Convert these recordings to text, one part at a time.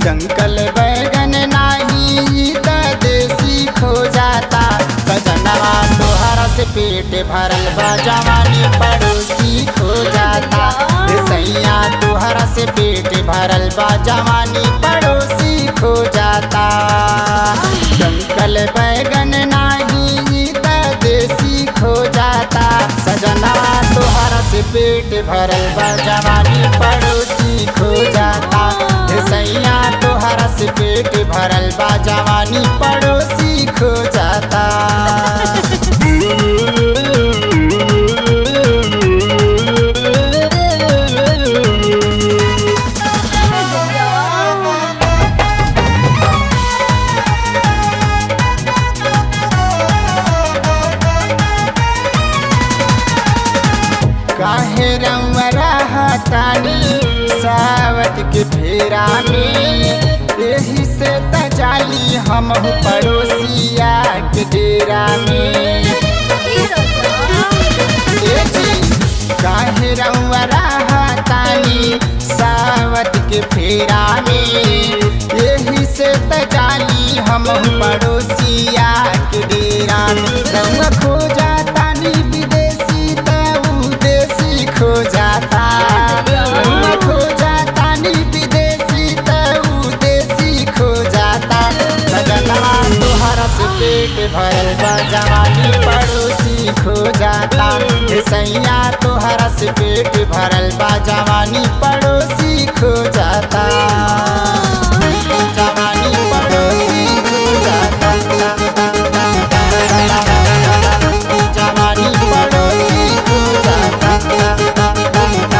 Dunkel बैगन नाही त देसी खो जाता सजनवा तोहरा से पेट भरल बा जवानी पड़ोसी खो जाता हे सैया तोहरा से पेट भरल बा जवानी पड़ोसी खो जाता डंकल बैगन नाही त देसी खो जाता सजना तोहरा से पेट भरल बा जवानी पड़ोसी खो जाता हे सैया तोहरा से पेट भरल बा जवानी पड़ोसी खो जाता काहे रउरा हटानी सावत के फेरा में यही से तजाली हम पड़ोसिया के डेरा में ए जी काहे रउरा हटानी सावत के फेरा में यही से तजाली हम पड़ोसिया के डेरा में रउआ खो जाता नी विदेशी तऊ देसी खो जाता रउआ खो जाता नी विदेशी तऊ देसी खो जाता लगनवा तोहरा से पेट भरल बा जवानी पड़ोसी खो जाता हे सैया तोहरा से पेट भरल बा जवानी पड़ोसी खो जाता जवानी पड़ोसी खो जाता जवानी पड़ोसी खो जाता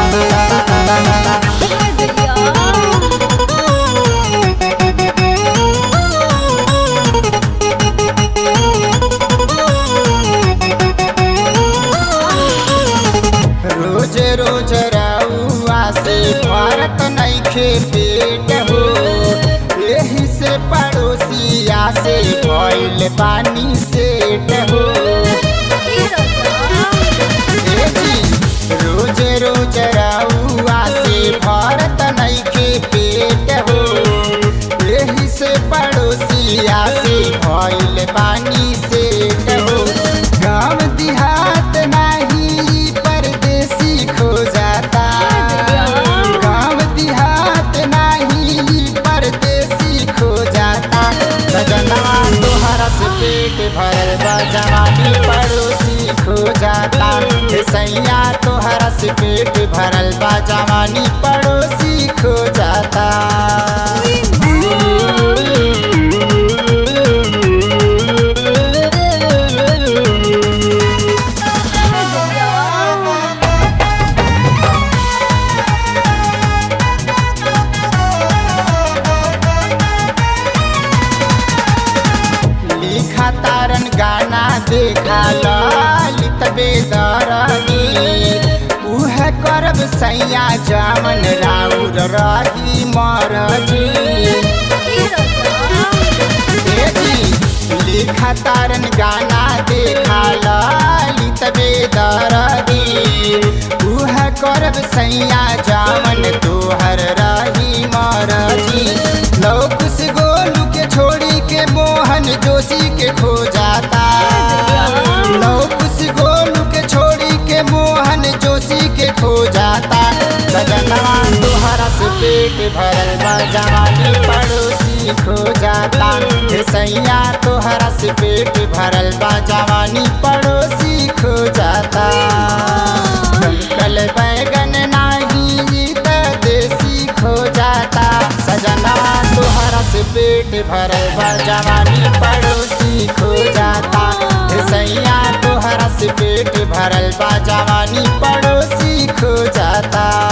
रोज रोज रउआ से भारत नइखे पेट हो यही से पड़ोसिया से भइल पानी सेट हो ए जी, रोज रोज रउआ से भारत नइखे पेट हो यही से पड़ोसिया से भइल पानी सेट हो गाँव देहात नाही परदेसी खो जाता गाँव देहात नाही परदेसी खो जाता सजना तोहरा से पेट भरल बा जवानी पड़ोसी खो जाता हे सैया तोहरा से पेट भरल बा जवानी पड़ोसी खो जाता लिखा तारन गाना देखा ललित बेदरनी उह करब सैया जामन राउर रही मरजी बेटी लिखा तारन गाना देखा ललित बेदरनी उह करब सैया जामन तोहर रही मरजी लौकुश गोलू के छोड़ी के मोहन जोशी के खो जाता लौकुश गोलू के छोड़ी के मोहन जोशी के खो जाता सजनवा तोहरा से पेट भरल बा जवानी पड़ोसी खो जाता हे सैया तोहरा से पेट भरल बा जवानी पड़ोसी खो जाता डंकल बैगन नाही त देसी खो जाता सजना तोहरा से पेट भरल बा जवानी पड़ोसी खो जाता हे सैया तोहरा से पेट भरल बा जवानी पड़ोसी खो जाता